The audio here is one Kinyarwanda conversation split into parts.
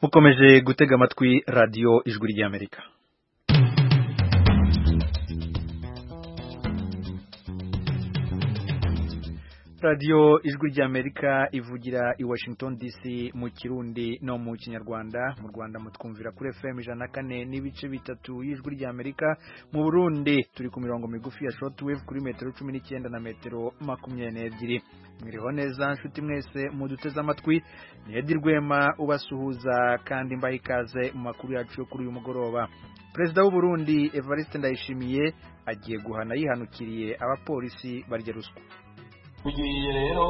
mukomeje gutega amatwi radiyo ijwi ry'amerika radiyo ijwi ry'amerika ivugira i washington dc mu kirundi no mu kinyarwanda mu rwanda mutwumvira kuri fm ijana na kane n'ibice bitatu y'ijwi ry'amerika mu burundi turi ku mirongo migufi ya short wave kuri metero cumi n'icyenda na metero makumyabiri n'ebyiri mwiriho neza nshuti mwese muduteze amatwi ni edi rwema ubasuhuza kandi mbaha ikaze mu makuru yacu yo kuri uyu mugoroba perezida w'u Burundi evariste ndayishimiye agiye guhana yihanukiriye abapolisi barya ruswa tugiye rero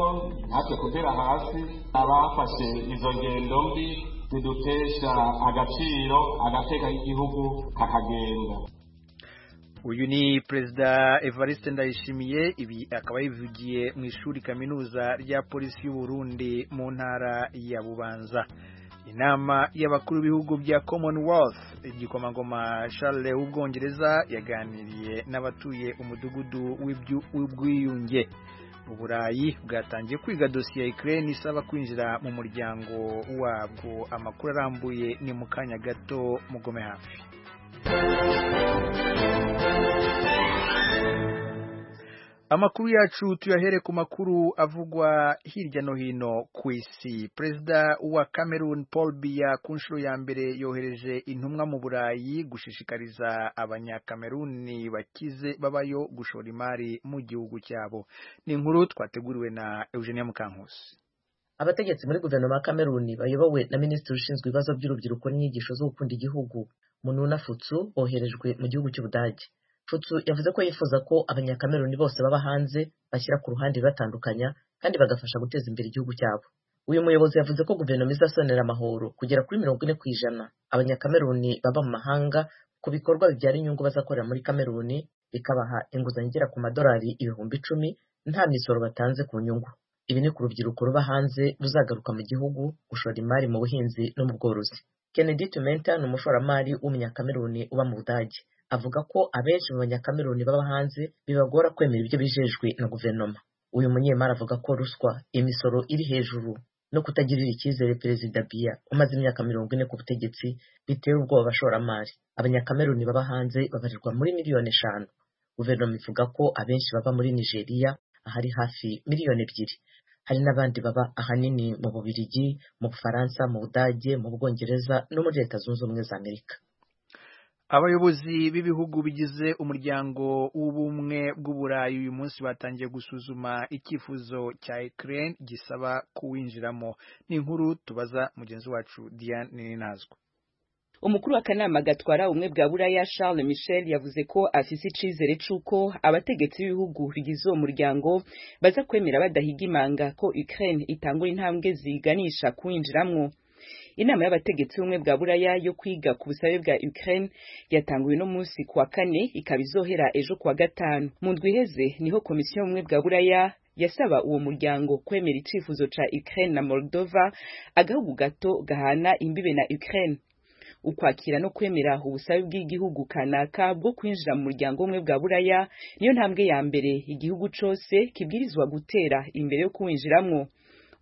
natwe kugera hasi abafashe izo ngendo mbi zidutesha agaciro agateka k'igihugu kakagenda uyu ni perezida evariste ndayishimiye ibi akaba yivugiye mu ishuri kaminuza rya polisi y'u Burundi mu ntara ya bubanza inama y'abakuru b'ibihugu bya commonwealth igikomangoma charles w'ubwongereza yaganiriye n'abatuye umudugudu w'ubwiyunge uburayi bwatangiye kwiga dosiye ya ikirere isaba kwinjira mu muryango wabwo amakuru arambuye ni mu kanya gato mugome hafi amakuru yacu tuyahere ku makuru avugwa hirya no hino ku isi perezida wa cameroon paul biya ku nshuro ya mbere yohereje intumwa mu burayi gushishikariza abanyakameruni bakize babayo gushora imari mu gihugu cyabo ni inkuru twateguriwe na eugenia mukankusi abategetsi muri guverinoma ya cameroon bayobowe na minisitiri ushinzwe ibibazo by'urubyiruko n'inyigisho zo gukunda igihugu mununa futsu boherejwe mu gihugu cy'ubudage Futsu yavuze ko yifuza ko abanyakameruni bose baba hanze bashyira ku ruhande batandukanya kandi bagafasha guteza imbere igihugu cyabo uyu muyobozi yavuze ko guverinoma izasonera amahoro kugera kuri mirongo ine ku ijana abanyakameruni baba mu mahanga ku bikorwa bibyara inyungu bazakorera muri kameruni bikabaha inguzanyo igera ku madolari ibihumbi icumi nta misoro batanze ku nyungu ibi ni ku rubyiruko ruba hanze ruzagaruka mu gihugu gushora imari mu buhinzi no mu bworozi Kennedy Tumenta ni umushoramari w'umunyakameruni uba mu budage avuga ko abenshi mu banyakameruni baba hanze bibagora kwemera ibyo bijejwe na guverinoma uyu munyemari avuga ko ruswa imisoro iri hejuru no kutagirira icyizere perezida biya umaze imyaka mirongo ine ku butegetsi bitera ubwoba abashoramari abanyakameruni baba hanze babarirwa muri miliyoni eshanu guverinoma ivuga ko abenshi baba muri nigeria ahari hafi miliyoni ebyiri hari n'abandi baba ahanini mu bubirigi mu bufaransa mu budage mu bwongereza no muri leta zunze ubumwe za amerika abayobozi b'ibihugu bigize umuryango w'ubumwe bw'uburayi uyu munsi batangiye gusuzuma icyifuzo cya Ukraine gisaba kuwinjiramo ni inkuru tubaza mugenzi wacu Diane Ninazwa umukuru w'akanama gatwara ubumwe bwa buraya charles michel yavuze ko afise icizere c'uko abategetsi b'ibihugu bigize uwo muryango baza kwemera badahiga imanga ko ukraine itangura intambwe ziganisha kuwinjiramwo inama y'abategetsi b'ubumwe bwa buraya yo kwiga ku busabe bwa ukraine yatanguwe uno munsi kuwa kane ikaba izohera ejo kuwa gatanu mu ndwi iheze niho komisiyo y'ubumwe bwa buraya yasaba uwo muryango kwemera icifuzo ca ukraine na moldova agahugu gato gahana imbibe na ukraine ukwakira no kwemera ubusabe bw'igihugu kanaka bwo kwinjira mu muryango umwe bwa buraya niyo ntambwe ya mbere igihugu cyose kibwirizwa gutera imbere yo kuwinjiramwo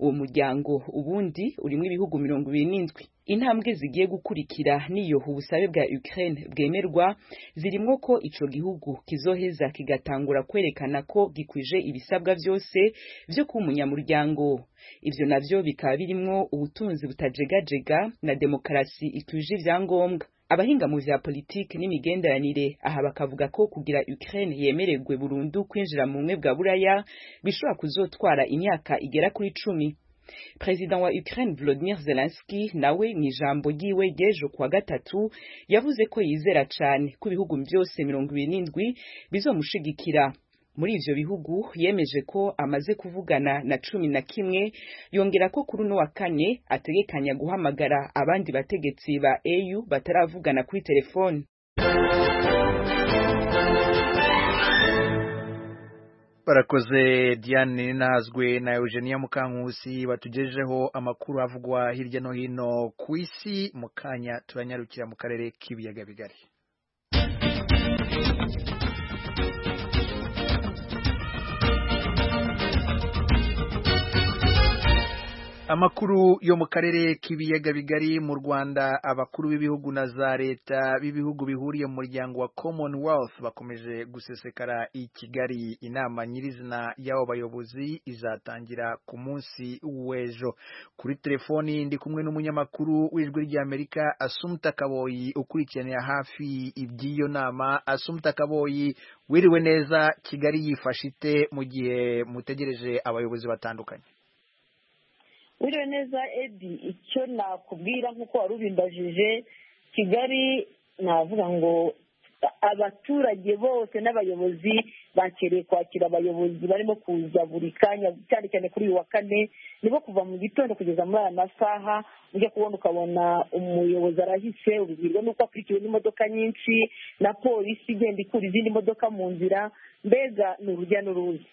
uwo muryango ubundi urimo ibihugu mirongo ibiri n'indwi intambwe zigiye gukurikira niyo ubusabe bwa Ukraine bwemerwa zirimwo ko ico gihugu kizoheza kigatangura kwerekana ko gikwije ibisabwa byose byo kuba umunyamuryango ivyo navyo bikaba birimwo ubutunzi butajegajega na demokarasi ikwije ivyangombwa abahinga mu vya politiki n'imigenderanire aha bakavuga ko kugira Ukraine yemererwe burundu kwinjira mu bumwe bwa buraya bishobora kuzotwara imyaka igera kuri cumi perezida wa Ukraine Volodymyr Zelensky nawe mu ijambo ryiwe ry'ejo kuwa gatatu yavuze ko yizera cyane ko ibihugu byose mirongo ibiri n'indwi bizomushigikira muri ivyo bihugu yemeje ko amaze kuvugana na cumi na kimwe yongera ko kuri uno wa kane ategekanya guhamagara abandi bategetsi ba EU bataravugana kuri telefoni barakoze diane nazwe na eugenia mukankusi batugejeho amakuru avugwa hirya no hino ku isi mu kanya turanyarukira mu karere k'ibiyaga bigari amakuru yo mu karere k'ibiyaga bigari mu rwanda abakuru b'ibihugu na za leta b'ibihugu bihuriye mu muryango wa commonwealth bakomeje gusesekara i kigali inama nyirizina y'abo bayobozi izatangira ku munsi w'ejo kuri telefoni ndi kumwe n'umunyamakuru w'ijwi ry'amerika asumta kaboyi ukurikiranira hafi iby'iyo nama asumta kaboyi wiriwe neza kigali yifashe ite mu gihe mutegereje abayobozi batandukanye wiriwe neza edi icyo nakubwira nk'uko wari ubimbajije kigali navuga ngo abaturage bose n'abayobozi bakereye kwakira abayobozi barimo kuza buri kanya cyane cyane kuri uyu wa kane nibo kuva mu gitondo kugeza muri aya masaha ujya kubona ukabona umuyobozi arahise ubibwirwa n'uko akurikiwe n'imodoka nyinshi na polisi igenda ikura izindi modoka mu nzira mbega ni urujya n'uruza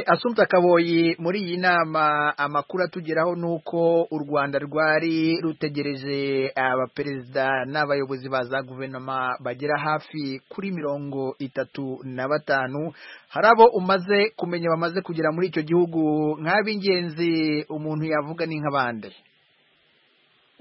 asumta kaboyi muri iyi nama amakuru atugeraho ni uko u rwanda rwari rutegereje abaperezida n'abayobozi ba za guverinoma bagera hafi kuri mirongo itatu na batanu hari abo umaze kumenya bamaze kugera muri icyo gihugu nk'ab'ingenzi umuntu yavuga ni nk'abandi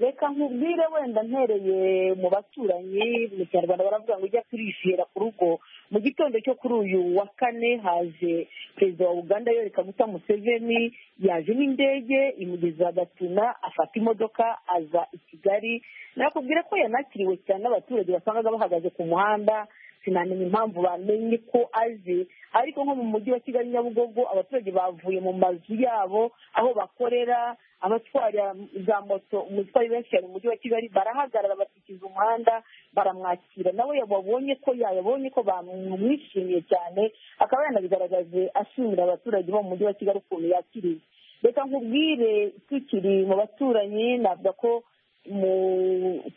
reka nkubwire wenda ntereye mu baturanyi mu kinyarwanda baravuga ngo ujya kurishira ku rugo mu gitondo cyo kuri uyu wa kane haje perezida wa uganda yoreka guta museveni yaje n'indege imugeza gatuna afata imodoka aza i kigali nakubwira ko yanakiriwe cyane n'abaturage basangaga bahagaze ku muhanda sinamenya impamvu bamenye ko aje ariko nko mu mujyi wa kigali nyabugogo abaturage bavuye mu mazu yabo aho bakorera abatwara za moto umutwari benshi cyane mu mujyi wa kigali barahagarara bakikiza umuhanda baramwakira nawe yababonye ko yabonye ko bamwishimiye cyane akaba yanabigaragaje ashimira abaturage bo mu mujyi wa kigali ukuntu yakiriye reka nkubwire tukiri mu baturanyi navuga ko mu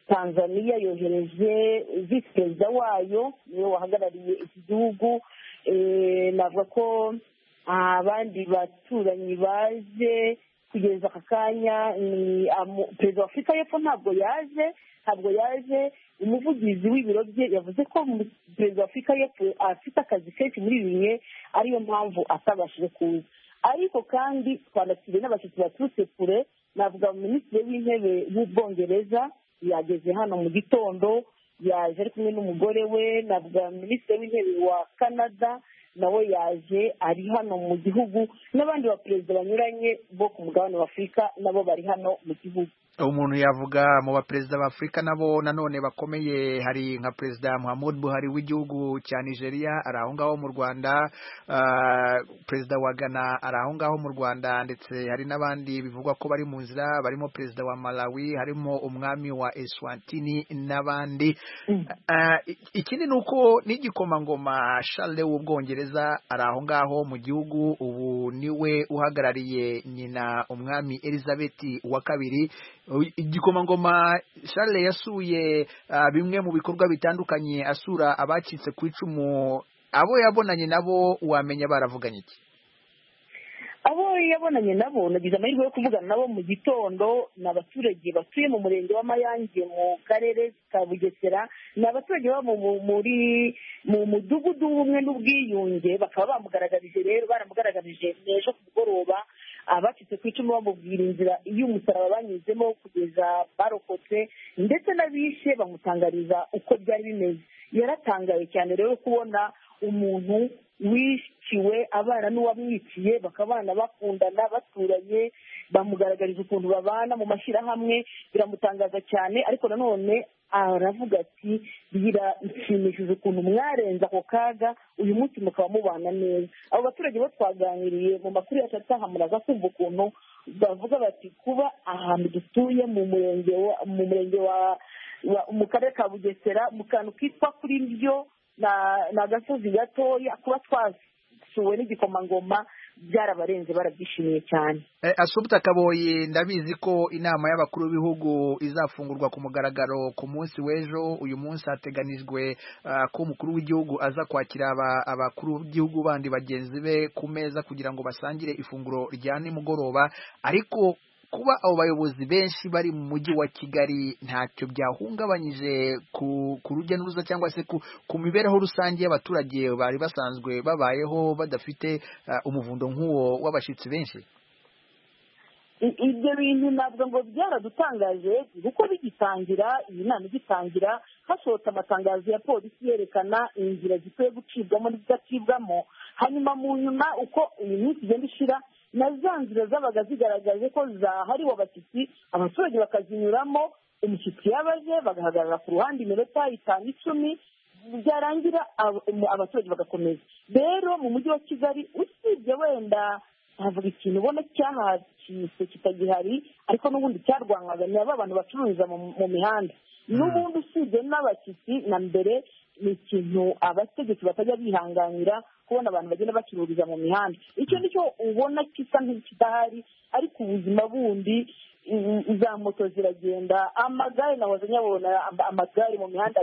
tanzaniya yohereje visi perezida wayo niwe wahagarariye iki gihugu navuga ko abandi baturanyi baje kugeza aka kanya ni perezida wa afurika y'epfo ntabwo yaje ntabwo yaje umuvugizi w'ibiro bye yavuze ko perezida wa afurika y'epfo afite akazi kenshi muri ibi bihe ariyo mpamvu atabashije kuza ariko kandi twandakiriye n'abashyitsi baturutse kure navuga minisitiri w'intebe w'ubwongereza yageze hano mu gitondo yaje ari kumwe n'umugore we navuga minisitiri w'intebe wa canada nawe yaje ari hano mu gihugu n'abandi baperezida banyuranye bo ku mugabane wa afurika nabo bari hano mu gihugu umuntu yavuga mu baperezida ba afurika nabo nanone bakomeye hari nka perezida muhammad buhari w'igihugu cya nigeria ari aho ngaho mu rwanda perezida wa ghana ari aho ngaho mu rwanda ndetse hari n'abandi bivugwa ko bari mu nzira barimo perezida wa malawi harimo umwami wa eswatini n'abandi ikindi ni uko n'igikomangoma Charles w'ubwongereza ari aho ngaho mu gihugu ubu niwe uhagarariye nyina umwami elizabeth wa kabiri igikomangoma Charles yasuye bimwe mu bikorwa bitandukanye asura abacitse ku icumu abo yabonanye nabo wamenya baravuganye iki abo yabonanye nabo nagize amahirwe yo kuvugana nabo mu gitondo ni abaturage batuye mu murenge w'amayange mu karere ka bugesera ni abaturage baba muri mu mudugudu w'ubumwe n'ubwiyunge bakaba bamugaragarije rero baramugaragarije n'ejo ku mugoroba abacitse ku icumu bamubwira inzira y'umusaraba banyuzemo kugeza barokotse ndetse n'abishe bamutangariza uko byari bimeze yaratangaye cyane rero kubona umuntu wishyuwe abana n'uwamwiciye bakabana bakundana baturanye bamugaragariza ukuntu babana mu mashyirahamwe biramutangaza cyane ariko nanone aravuga ati birashimishije ukuntu mwarenze ako kaga uyu munsi mukaba mubana neza abo baturage bo twaganiriye mu makuru yacu ataha muraza kumva ukuntu bavuga bati kuba ahantu dutuye mu murenge mu murenge wa mu karere ka bugesera mu kantu kitwa kuri byo ni agasozi gatoya kuba twasuwe n'igikomangoma byarabarenze barabyishimiye cyane asubita kaboye ndabizi ko inama y'abakuru b'ibihugu izafungurwa ku mugaragaro ku munsi w'ejo uyu munsi hateganijwe ko umukuru w'igihugu aza kwakira abakuru b'igihugu bandi bagenzi be ku meza kugira ngo basangire ifunguro rya nimugoroba ariko kuba abo bayobozi benshi bari mu mujyi wa kigali ntacyo byahungabanyije ku rujya n'uruza cyangwa se ku mibereho rusange y'abaturage bari basanzwe babayeho badafite umuvundo nk'uwo w'abashyitsi benshi I- ibyo bintu ntabwo ngo byaradutangaje kuko bigitangira iyi nama igitangira hasohotse amatangazo ya polisi yerekana inzira zikwiye gucibwamo n'izidacibwamo hanyuma mu nyuma uko iyi minsi igenda ishira na za nzira zabaga zigaragaje ko zahariwe abashyitsi abaturage bakazinyuramo umushyitsi yaba aje bagahagarara ku ruhande iminota itanu icumi byarangira ab- um, abaturage bagakomeza rero mu mujyi wa kigali usibye wenda ntavuga ikintu ubona cyahacitse kitagihari ariko n'ubundi cyarwanwaga ni ba bantu bacururiza mu- mu mihanda n'ubundi usibye n'abashyitsi na mbere ni ikintu abategetsi batajya bihanganira kubona abantu bagenda bacururiza mu mihanda icyo ni cyo ubona gisa nk'ikidahari ariko ubuzima bundi i- i- za moto ziragenda amagare nahoze nyabona am- amagare mu mihanda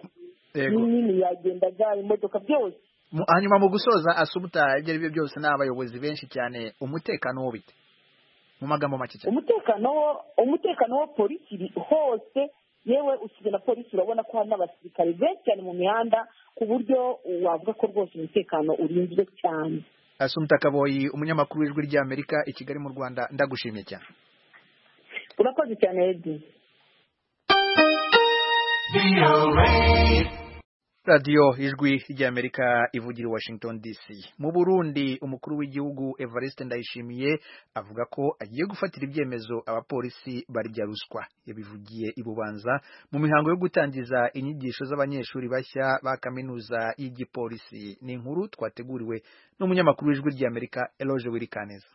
Yego. minini yagenda gare imodoka byose Mu- hanyuma mu gusoza asubuta ibyo ari byo byose ni abayobozi benshi cyane umutekano wo bite mu magambo make cyane umutekano wo umutekano wo polisi iri hose yewe usibye na polisi urabona ko hari n'abasirikare benshi cyane mu mihanda ku buryo wavuga ko rwose umutekano urinzwe cyane asumuta kaboyi umunyamakuru w'ijwi ry'amerika i kigali mu rwanda ndagushimiye cyane urakoze cyane edi radiyo ijwi ry'amerika ivugira i washington dc mu burundi umukuru w'igihugu evariste ndayishimiye avuga ko agiye gufatira ibyemezo abapolisi barya ruswa yabivugiye i bubanza mu mihango yo gutangiza inyigisho z'abanyeshuri bashya ba kaminuza y'igipolisi ni inkuru twateguriwe n'umunyamakuru w'ijwi ry'amerika eloge wirikaneza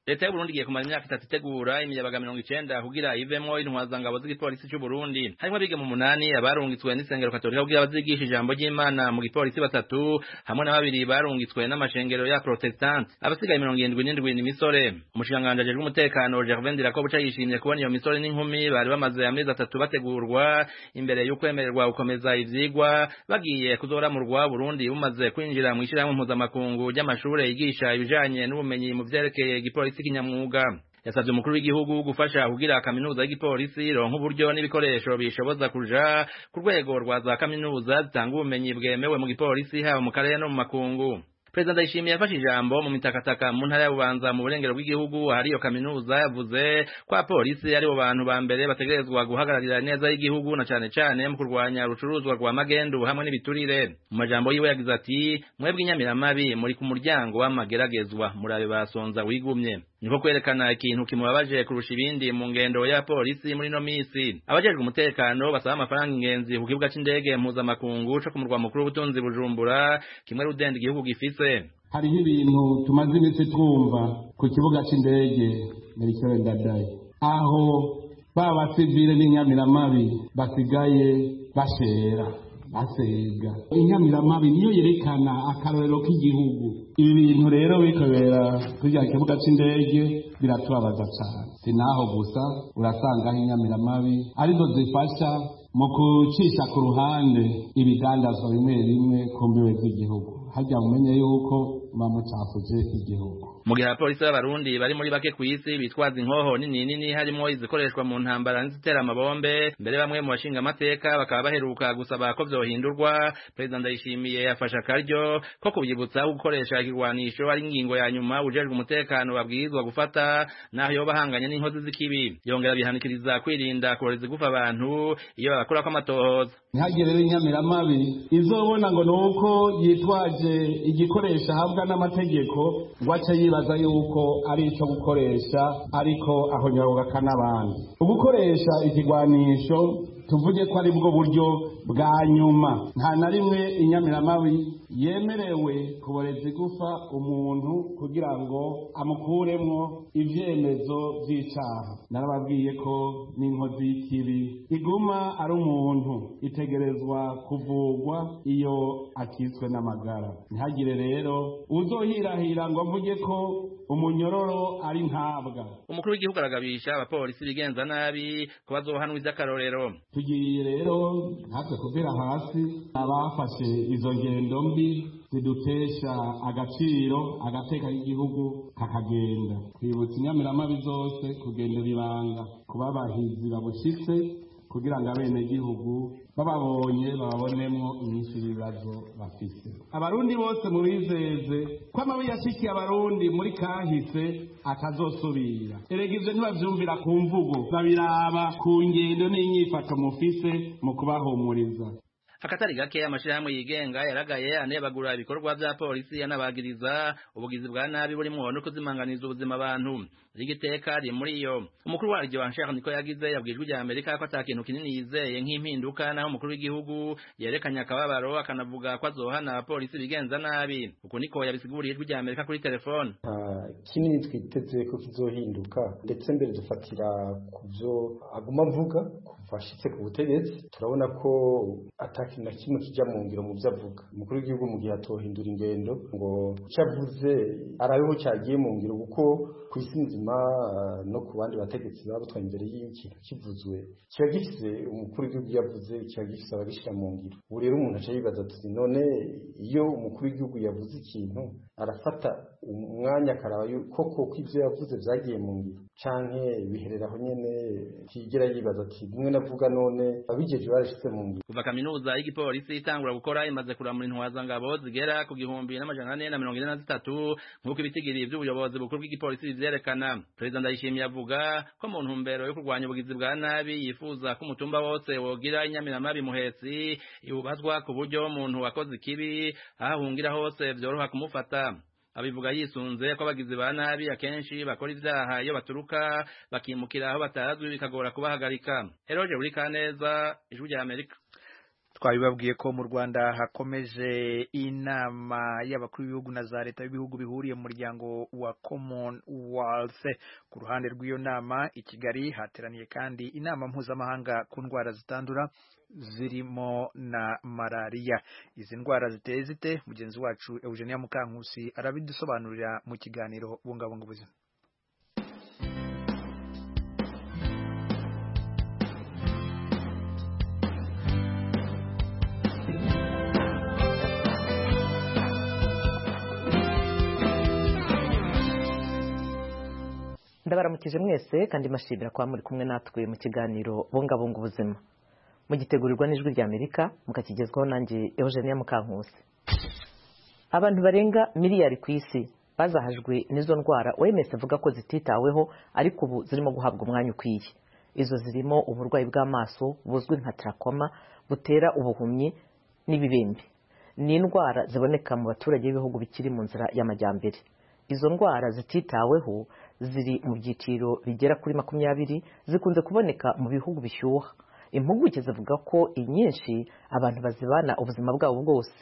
leta y'uburundi igiye kumara imyaka itatu itegura imiyabaga mirongo icenda kugira ivemwo intwazangabo z'igipolisi c'uburundi harimwo abiga mu munani abarungitswe n'isengero katolika kugira bazigisha ijambo ry'imana mu gipolisi batatu hamwe na babiri barungitswe n'amashengero ya protestante abasigaye mirongo irindwi n'indwi ni misore umushikiranganji ajejwe umutekano gervin dirakobuca yishimye kubona iyo misore n'inkumi bari bamaze amezi atatu bategurwa imbere y'ukwemererwa gukomeza ivyigwa bagiye kuzoramurwa burundi bumaze kwinjira mu ishirahamwe mpuzamakungu ry'amashure yigisha ibijanye n'ubumenyi mu vyerekeye igipolisi kinyamwuga yasavye umukuru w'igihugu gufasha kugira kaminuza y'igipolisi ronka uburyo n'ibikoresho bishoboza kuja ku rwego rwa za kaminuza zitanga ubumenyi bwemewe mu gipolisi haba mu karere no mu makungu perezida ndayishimiye yafashe ijambo mu mitakataka mu ntara ya bubanza mu burengero bw'igihugu hari iyo kaminuza yavuze ko abapolisi aribo bantu ba mbere bategerezwa guhagararira neza y'igihugu na cane cane mu kurwanya urucuruzwa rwa magendu hamwe n'ibiturire mu majambo yiwe yagize ati mwebwe inyamiramabi muri ku muryango w'amageragezwa murabe basonza wigumye niko kwerekana ikintu kimubabaje kurusha ibindi mu ngendo ya polisi muri no misi abajejwe umutekano basaba amafaranga ingenzi ku kibuga c'indege mpuzamakungu co ku murwa mukuru w'ubutunzi bujumbura kimwe rudenda igihugu gifise hariho ibintu tumaze iminsi twumva ku kibuga cy'indege meritore ndadaye aho ba basivile n'inyamiramabi basigaye bashera basega inyamiramabi niyo yerekana akarorero k'igihugu ibi bintu rero bikobera kurya kibuga cy'indege biratubabaza cyane si naho gusa urasangaho inyamiramabi arizo zifasha mu gucisha ku ruhande ibidandazwa bimwe bimwe ku mbibe z'igihugu harya mumenye yuko muba mucafuje igihugu mu gihe abapolisi b'abarundi bari muri bake ku isi bitwaza inkoho nini nini harimo izikoreshwa mu ntambara n'izitera amabombe mbere bamwe mu bashinga amateka bakaba baheruka gusaba ko vyohindurwa perezida ndayishimiye yafashe akaryo ko kubyibutsa ko gukoresha ikigwanisho ari ingingo ya nyuma ujejwe umutekano babwirizwa gufata naho yoba ahanganye n'inkozi z'ikibi yongera bihanikiriza kwirinda kurora izigufa abantu iyo babakurako amatohoza ntihagire rero inyamiramabi izobona ngo ni uko yitwaje igikoresho ahabwa n'amategeko ngo ace yibaza yuko ari icyo gukoresha ariko aho nyaruka n'abandi ugukoresha ikigwanisho tuvuge ko ari bwo buryo bwa nyuma nta na rimwe inyamiramabi yemerewe kuboreza igufa umuntu kugira ngo amukuremwo ibyemezo by'icyaha narababwiye ko n'inkozi y'ikibi iguma ari umuntu itegerezwa kuvugwa iyo akitswe n'amagara ntihagire rero uzohirahira ngo mvuge ko umunyororo ari ntabwa umukuru w'igihugu aragabisha abapolisi bigenza nabi ko bazohanwa ivy'akarorero tugiye rero natwe kubera hasi abafashe izo ngendo mbi zidutesha agaciro agateka k'igihugu kakagenda twibutsa inyamiramabi zose kugendera ibanga kuba abahizi babushitse kugira ngo abenegihugu bababonye bababonemo inyinshi y'ibibazo bafite abarundi bose mubizeze ko amabi yashikiye abarundi muri kahise atazosubira erega ibyo ntibabyumvira ku mvugo babiraba ku ngendo n'inyifato mufise mu kubahumuriza akatari gake amashirahamwe yigenga yaragaye anebagura ibikorwa vya polisi yanabagiriza ubugizi bwa nabi burimwo no kuzimanganiza ubuzima abantu rigiteka ri muri iyo umukuru waryo wa Sheikh Niko yagize yabwijwe ya Amerika ko atakintu kinini yizeye nk'impinduka naho umukuru w'igihugu yerekanye akababaro akanavuga ko azohana abapolisi bigenza nabi uko niko yabisiguriye ijwi rya Amerika kuri telefone kinini twiteze ko kizohinduka ndetse mbere dufatira kubyo aguma avuga kuva ashitse ku butegetsi turabona ko ataki na kimwe kijya mu ngiro mu byo avuga umukuru w'igihugu mu gihe atohindura ingendo ngo icyo avuze arabeho cyagiye mu ngiro kuko ku isi nzima no ku bandi bategetsi babutwaye imbere y'ikintu kivuzwe kiba gifite umukuru w'igihugu iyo avuze kiba gifite abagishyira mu ngiro ubu rero umuntu aca yibaza ati none iyo umukuru w'igihugu yavuze ikintu arafata umwanya akaraba koko ko ibyo yavuze byagiye mu ngiro canke biherera aho nyene kigira yibaza ati bimwe navuga none abigeje barashitse mu ngiro kuva kaminuza y'igipolisi itangura gukora imaze kuramura intwaza ngabo zigera ku gihumbi n'amajana ane na mirongo ine na zitatu nk'uko ibitigiri by'ubuyobozi bukuru bw'igipolisi bivyerekana perezida ndayishimiye avuga ko mu ntumbero yo kurwanya ubugizi bwa nabi yifuza ko umutumba wose wogira inyamiramabi muhetsi iwubazwa ku buryo umuntu wakoze ikibi aho ahungira hose vyoroha kumufata abivuga yisunze ko abagizi ba nabi akenshi bakora ivyaha iyo baturuka bakimukira aho batazwi bikagora kubahagarika eroje buri kaneza ijwi rya amerika twabibabwiye ko mu Rwanda hakomeje inama y'abakuru b'ibihugu na za leta b'ibihugu bihuriye mu muryango wa Commonwealth ku ruhande rw'iyo nama i Kigali hateraniye kandi inama mpuzamahanga ku ndwara zitandura zirimo na malariya izi ndwara ziteye zite mugenzi wacu Eugenia Mukankusi arabidusobanurira mu kiganiro bungabunga ubuzima ndabaramukije mwese kandi mbashimira kuba muri kumwe natwe mu kiganiro bungabunga ubuzima mugitegurirwa n'ijwi rya amerika mukakigezwaho nanjye eugenia mukankusi abantu barenga miliyari ku isi bazahajwe n'izo ndwara wemes avuga ko zititaweho ariko ubu zirimo guhabwa umwanya ukwiye izo zirimo uburwayi bw'amaso buzwi nka tarakoma butera ubuhumyi n'ibibembe ni indwara ziboneka mu baturage b'ibihugu bikiri mu nzira y'amajyambere izo ndwara zititaweho ziri mu byiciro bigera kuri makumyabiri zikunze kuboneka mu bihugu bishyuha impuguke zivuga ko inyinshi abantu bazibana ubuzima bwabo bwose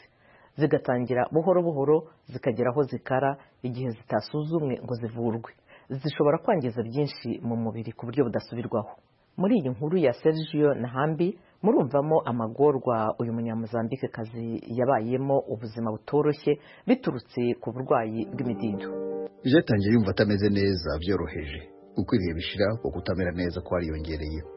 zigatangira buhoro buhoro zikagera aho zikara igihe zitasuzumwe ngo zivurwe zishobora kwangiza byinshi mu mubiri ku buryo budasubirwaho muri iyi nkuru ya Sergio Nahambi murumvamo amagorwa uyu munyamuzambike kazi yabayemo ubuzima butoroshye biturutse ku burwayi bw'imidido yatangiye yumva atameze neza byoroheje uko ibihe bishira ku kutamera neza ko wariyongereyeho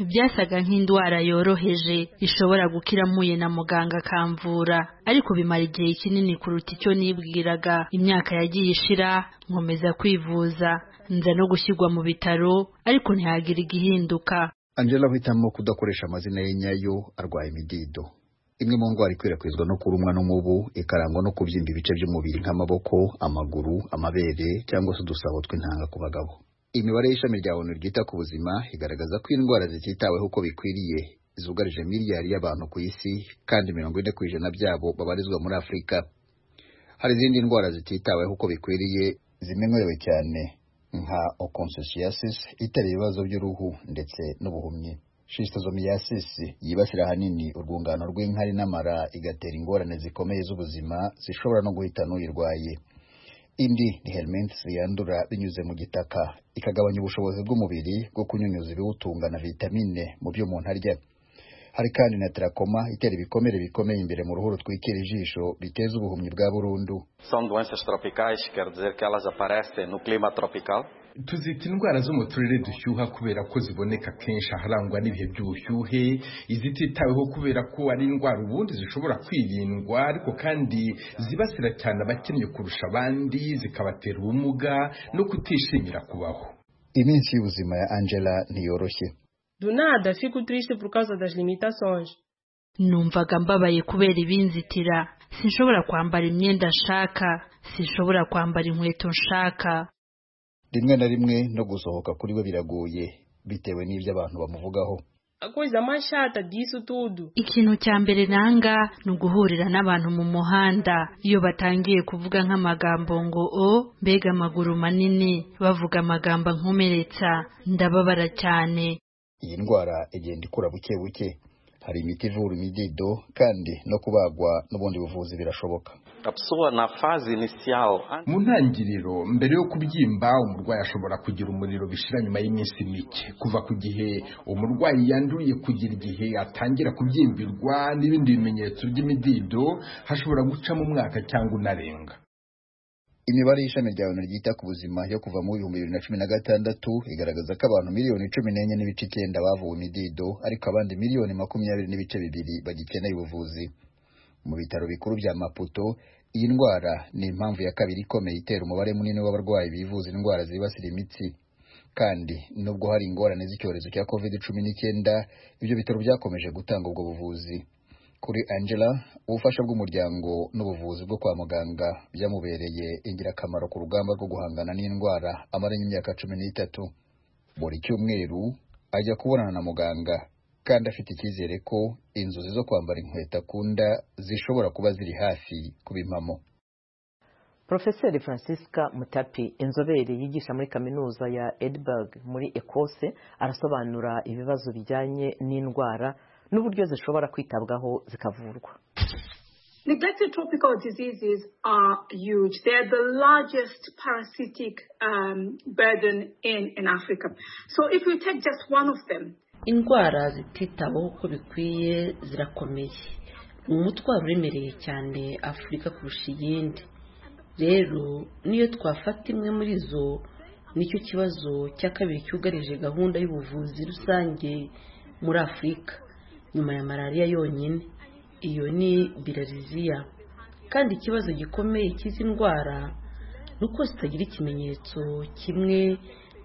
byasaga nk'indwara yoroheje ishobora gukira mpuye na muganga akamvura ariko bimara igihe kinini kuruta icyo nibwiraga imyaka yagiye ishira nkomeza kwivuza nza no gushyirwa mu bitaro ariko ntihagire igihinduka angela ahitamo kudakoresha amazina ye nyayo arwaye imidido imwe mu ndwara ikwirakwizwa no kurumwa n'umubu ikarangwa no kubyimba ibice by'umubiri nk'amaboko amaguru amabere cyangwa se udusabo tw'intanga ku bagabo imibare y'ishami rya onu ryita ku buzima igaragaza ko indwara zititaweho uko bikwiriye zugarije miliyari y'abantu ku isi kandi mirongo ine ku ijana byabo babarizwa muri afurika hari izindi ndwara zititaweho uko bikwiriye zimenyerewe cyane nka okonsoshiyasisi itera ibibazo by'uruhu ndetse n'ubuhumyi shisozomiyasisi yibasira ahanini urwungano rw'inkari n'amara igatera ingorane zikomeye z'ubuzima zishobora no guhitana uyirwaye indi ni helminths yandura binyuze mu gitaka ikagabanya ubushobozi bw'umubiri bwo kunyunyuza ibiwutunga na vitamine mu byo umuntu arya hari kandi na terakoma itera ibikomere bikomeye imbere mu ruhu rutwikira ijisho biteza ubuhumyi bwa burundu são doenças tropicais quer dizer que elas aparecem no clima tropical tuzita indwara zo mu turere dushyuha kubera ko ziboneka kenshi aharangwa n'ibihe by'ubushyuhe izititaweho kubera ko ari indwara ubundi zishobora kwirindwa ariko kandi zibasira cyane abakennye kurusha abandi zikabatera ubumuga no kutishimira kubaho iminsi y'ubuzima ya angela ntiyoroshye Do nada, fico triste por causa das limitações. numvaga mbabaye kubera ibinzitira sinshobora kwambara imyenda nshaka sinshobora kwambara inkweto nshaka rimwe na rimwe no gusohoka kuri we biragoye bitewe n'ibyo abantu bamuvugaho A coisa mais chata disso tudo ikintu cya mbere nanga ni uguhurira n'abantu mu muhanda iyo batangiye kuvuga nk'amagambo ngo o mbega amaguru manini bavuga amagambo ankomeretsa ndababara cyane iyi ndwara igenda ikura buke buke hari imiti ivura imidido kandi no kubagwa n'ubundi buvuzi birashoboka A pessoa na fase inicial, an- mu ntangiriro mbere yo kubyimba umurwayi ashobora kugira umuriro bishira nyuma y'iminsi mike kuva ku gihe umurwayi yanduye kugera igihe atangira kubyimbirwa n'ibindi bimenyetso by'imidido hashobora gucamo umwaka cyangwa unarenga imibare y'ishami rya onu ryita ku buzima yo kuva mu bihumbi bibiri na cumi na gatandatu igaragaza ko abantu miliyoni cumi n'enye n'ibice icyenda bavuwe imidido ariko abandi miliyoni makumyabiri n'ibice bibiri bagikeneye ubuvuzi mu bitaro bikuru bya maputo iyi ndwara ni impamvu ya kabiri ikomeye itera umubare munini w'abarwayi bivuza indwara zibasira imitsi kandi nubwo hari ingorane z'icyorezo cya covid cumi n'icyenda ibyo bitaro byakomeje gutanga ubwo buvuzi kuri angela ubufasha bw'umuryango n'ubuvuzi bwo kwa muganga byamubereye ingirakamaro ku rugamba rwo guhangana n'indwara amaranye imyaka cumi n'itatu buri cyumweru ajya kubonana na muganga kandi afite icyizere ko inzozi zo kwambara inkweto akunda zishobora kuba ziri hafi kuba impamo Profeseri Francisca Mutapi inzobere yigisha muri kaminuza ya Edinburgh muri Ekose arasobanura ibibazo bijyanye n'indwara n'uburyo zishobora kwitabwaho zikavurwa Neglected tropical diseases are huge. They're the largest parasitic um, burden in, in Africa. So if you take just one of them, indwara zititaweho uko bikwiye zirakomeye ni umutwaro uremereye cyane afurika kurusha iyindi rero niyo twafata imwe muri zo nicyo kibazo cya kabiri cyugarije gahunda y'ubuvuzi rusange muri afurika nyuma ya malariya yonyine iyo ni birariziya kandi ikibazo gikomeye cy'izi ndwara ni uko zitagira ikimenyetso kimwe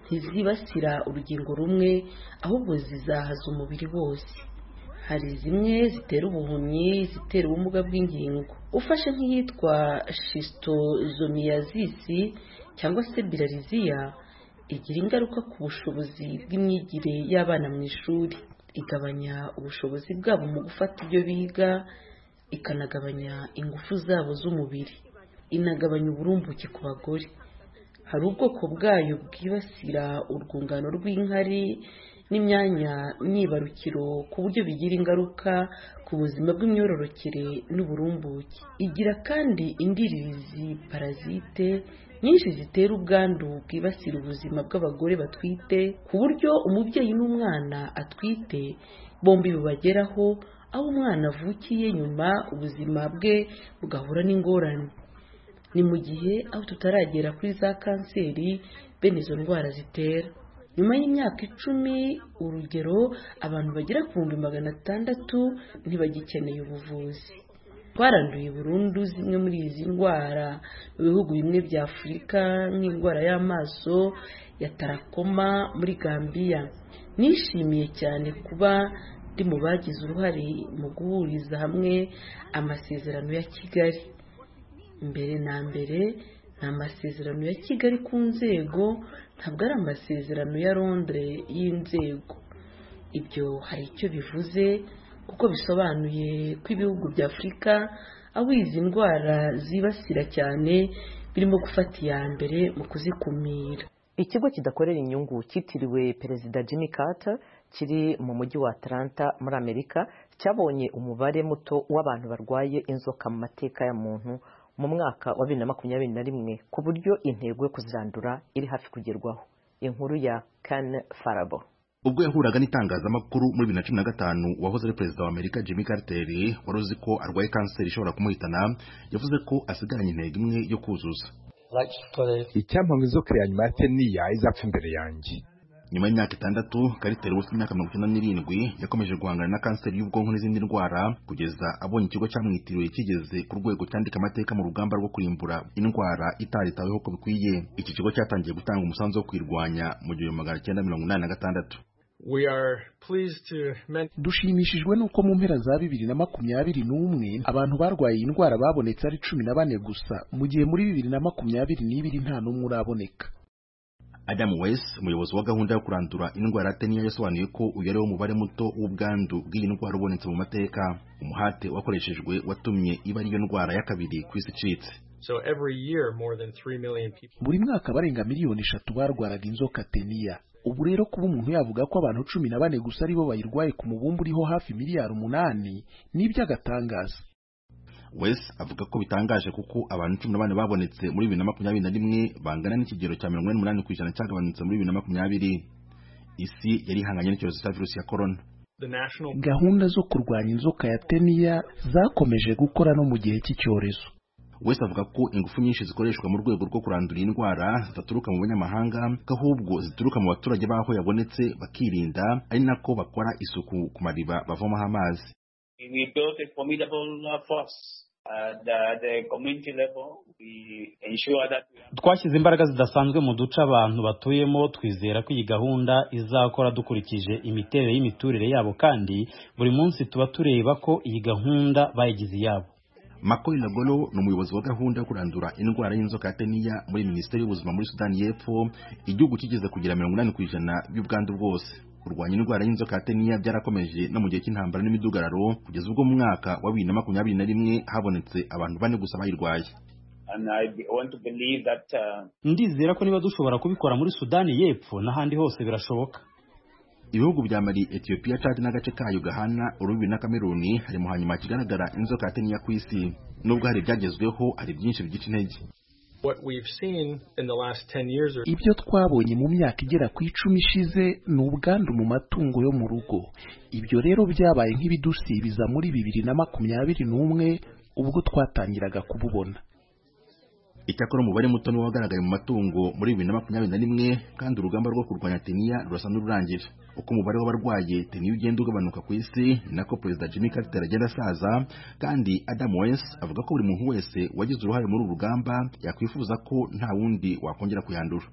ntizibasira urugingo rumwe ahubwo zizahaza umubiri wose hari zimwe zitera ubuhumyi zitera ubumuga bw'ingingo ufashe nk'iyitwa shisitozomiyazisi cyangwa se birariziya igira ingaruka ku bushobozi bw'imyigire y'abana mu ishuri igabanya ubushobozi bwabo mu gufata ibyo biga ikanagabanya ingufu zabo z'umubiri inagabanya uburumbuke ku bagore hari ubwoko bwayo bwibasira urwungano rw'inkari n'imyanya myibarukiro ku buryo bigira ingaruka ku buzima bw'imyororokere n'uburumbuke igira kandi indiririzi parasite nyinshi zitera ubwandu bwibasira ubuzima bw'abagore batwite ku buryo umubyeyi n'umwana atwite bombi bubageraho aho umwana avukiye nyuma ubuzima bwe bugahura n'ingorane ni mu gihe aho tutaragera kuri za kanseri bene izo ndwara zitera nyuma y'imyaka icumi urugero abantu bagera ku bihumbi magana atandatu ntibagikeneye ubuvuzi twaranduye burundu zimwe muri izi ndwara mu bihugu bimwe bya afurika nk'indwara y'amaso ya tarakoma muri gambiya nishimiye cyane kuba ndi mu bagize uruhare mu guhuriza hamwe amasezerano ya kigali mbere na mbere ni amasezerano ya kigali ku nzego ntabwo ari amasezerano ya londres y'inzego ibyo hari icyo bivuze kuko bisobanuye ko ibihugu bya afurika aho izi ndwara zibasira cyane birimo gufata iya mbere mu kuzikumira ikigo kidakorera inyungu cyitiriwe perezida jimmy carter kiri mu mujyi wa atlanta muri amerika cyabonye umubare muto w'abantu barwaye inzoka mu mateka ya muntu mu mwaka wa bibiri na makumyabiri na rimwe ku buryo intego yo kuzirandura iri hafi kugerwaho inkuru ya kan farabo ubwo yahuraga n'itangazamakuru muri bibiri na cumi na gatanu wahoze ari perezida wa amerika jimmy carter wari uzi ko arwaye kanseri ishobora kumuhitana yavuze ko asigaranye intego imwe yo kuzuza icyampa inzoka ya nyuma ya teniya izapfa imbere yanjye nyuma y'imyaka itandatu kariteri wese imyaka mirongo icyenda n'irindwi yakomeje guhangana na kanseri y'ubwonko n'izindi ndwara kugeza abonye ikigo cyamwitiriwe kigeze ku rwego cyandika amateka mu rugamba rwo kurimbura indwara itaritaweho uko bikwiye iki kigo cyatangiye gutanga umusanzu wo kuyirwanya mu gihumbi magana cyenda mirongo inani na gatandatu dushimishijwe n'uko mu mpera za bibiri na makumyabiri n'umwe abantu barwaye iyi ndwara babonetse ari cumi na bane gusa mu gihe muri bibiri na makumyabiri n'ibiri nta n'umwe uraboneka Adam West umuyobozi wa gahunda yo kurandura indwara ya teniya yasobanuye ko uyu ariwo mubare muto w'ubwandu bw'iyi ndwara ubonetse mu mateka umuhate wakoreshejwe watumye iba ariyo ndwara ya kabiri ku isi icitse buri mwaka barenga miliyoni eshatu barwaraga inzoka teniya ubu rero kuba umuntu yavuga ko abantu cumi na bane gusa aribo bayirwaye ku mubumbe uriho hafi miliyari umunani ni iby'agatangaza wese avuga ko bitangaje kuko abantu cumi na bane babonetse muri bibiri na makumyabiri na rimwe bangana n'ikigero cya mirongo ine n'umunani ku ijana cyagabanutse muri bibiri na makumyabiri isi yari ihanganye n'icyorezo cya virusi ya korona gahunda zo kurwanya inzoka ya teniya zakomeje gukora no mu gihe cy'icyorezo wese avuga ko ingufu nyinshi zikoreshwa mu rwego rwo kurandura indwara zidaturuka mu banyamahanga ko ahubwo zituruka mu baturage b'aho yabonetse bakirinda ari nako bakora isuku ku mariba bavomaho amazi we built a formidable uh, force at uh, the community level. We ensure that we have... twashyize imbaraga zidasanzwe mu duce abantu batuyemo twizera ko iyi gahunda izakora dukurikije imiterere y'imiturire yabo kandi buri munsi tuba tureba ko iyi gahunda bayigize iyabo Makori Lagolo ni umuyobozi wa gahunda yo kurandura indwara y'inzoka ya teniya muri minisiteri y'ubuzima muri sudani y'epfo igihugu kigeze kugira mirongo inani ku ijana by'ubwandu bwose kurwanya indwara y'inzoka ya teniya byarakomeje no mu gihe cy'intambara n'imidugararo kugeza ubwo mu mwaka wa bibiri na makumyabiri na rimwe habonetse abantu bane gusa bayirwaye ndizera ko niba dushobora kubikora muri sudani y'epfo n'ahandi hose birashoboka ibihugu bya mali etiyopiya cadi n'agace kayo gahana urubibi na kameruni hari mu hanyuma hakigaragara inzoka ya teniya ku isi nubwo hari ibyagezweho hari byinshi bigica intege ibyo twabonye mu myaka igera ku icumi ishize ni ubwandu mu matungo yo mu rugo ibyo rero byabaye nk'ibidusibiza muri bibiri na makumyabiri n'umwe ubwo twatangiraga kububona icyakora umubare muto niwo wagaragaye mu matungo muri bibiri na makumyabiri na rimwe kandi urugamba rwo kurwanya teniya rurasa n'ururangira uko umubare w'abarwaye teniya ugenda ugabanuka ku isi nako perezida jimmy carter agenda asaza kandi adam wes avuga ko buri muntu wese wagize uruhare muri uru rugamba yakwifuza ko nta wundi wakongera kuyandura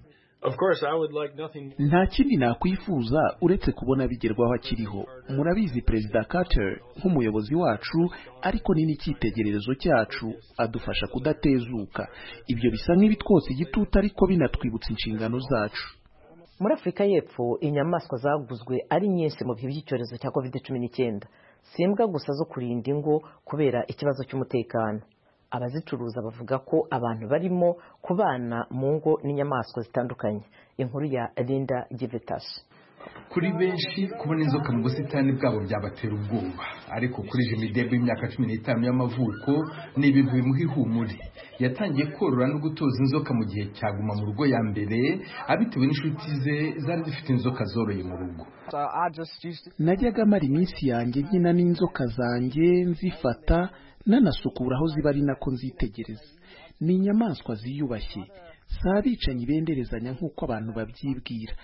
nta kindi nakwifuza uretse kubona bigerwaho akiriho murabizi perezida carter nk'umuyobozi wacu ariko ni n'icyitegererezo cyacu adufasha kudatezuka ibyo bisa nk'ibitwose igitutu ariko binatwibutsa inshingano zacu muri afurika y'epfo inyamaswa zaguzwe ari nyinshi mu bihe by'icyorezo cya covid cumi n'icyenda si imbwa gusa zo kurinda ingo kubera ikibazo cy'umutekano abazicuruza bavuga ko abantu barimo kubana mu ngo n'inyamaswa zitandukanye inkuru ya Linda Givetashi kuri benshi kubona inzoka mu busitani bwabo byabatera ubwoba ariko kuri jimmy debe w'imyaka cumi n'itanu y'amavuko ni ibintu bimuha ihumure yatangiye korora no gutoza inzoka mu gihe cyaguma mu rugo ya mbere abitewe n'inshuti ze zari zifite inzoka zoroye mu rugo najyaga amara iminsi yanjye nkina n'inzoka zanjye nzifata nanasukura aho ziba ari nako nzitegereza ni inyamaswa ziyubashye si abicanyi benderezanya nk'uko abantu babyibwira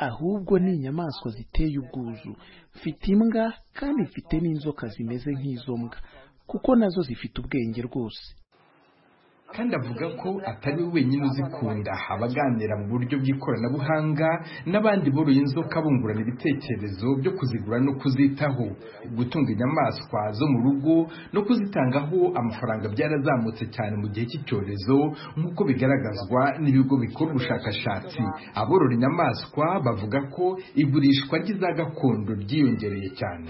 ahubwo ni inyamaswa ziteye ubwuzu mfite imbwa kandi mfite n'inzoka zimeze nk'izo mbwa kuko nazo zifite ubwenge rwose kandi avuga ko atari we wenyine uzikunda abaganira mu buryo bw'ikoranabuhanga n'abandi boroye inzoka bungurana ibitekerezo byo kuzigura no kuzitaho gutunga inyamaswa zo mu rugo no kuzitangaho amafaranga byarazamutse cyane mu gihe cy'icyorezo nk'uko bigaragazwa n'ibigo bikora ubushakashatsi aborora inyamaswa bavuga ko igurishwa ry'iza gakondo ryiyongereye cyane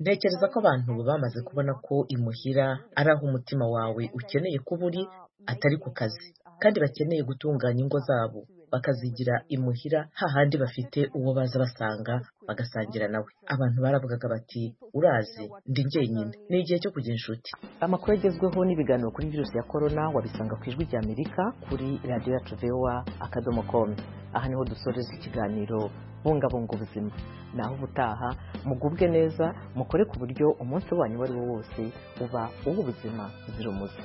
ntekereza ko abantu bamaze kubona ko imuhira ari aho umutima wawe ukeneye kuba uri atari ku kazi kandi bakeneye gutunganya ingo zabo bakazigira imuhira hahandi bafite uwo baza basanga bagasangira nawe abantu baravugaga bati urazi ndi njyenyine ni igihe cyo kugira inshuti amakuru agezweho n'ibiganiro kuri virusi ya korona wabisanga ku ijwi ry'amerika kuri radiyo yacu vewa akadomo komu aha niho dusoreza ikiganiro bungabunga ubuzima naho ubutaha mugubwe neza mukore ku buryo umunsi wanyu uwo ari wo wose uba uw'ubuzima buzira umuze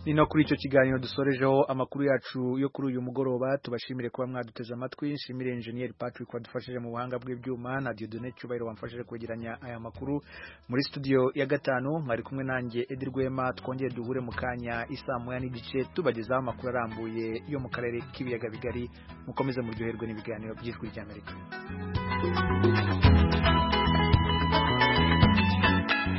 ni no kuri icyo kiganiro dusorejeho amakuru yacu yo kuri uyu mugoroba tubashimire kuba mwaduteze amatwi nshimire enjeniyeri patrick wadufashije mu buhanga bw'ibyuma na diodone cyubahiro wamfashije kwegeranya aya makuru muri studio ya gatanu mwari kumwe nanjye edi rwema twongere duhure mu kanya isaa moya n'igice tubagezaho amakuru arambuye yo mu karere k'ibiyaga bigari mukomeze muryoherwe n'ibiganiro by'ijwi ry'amerika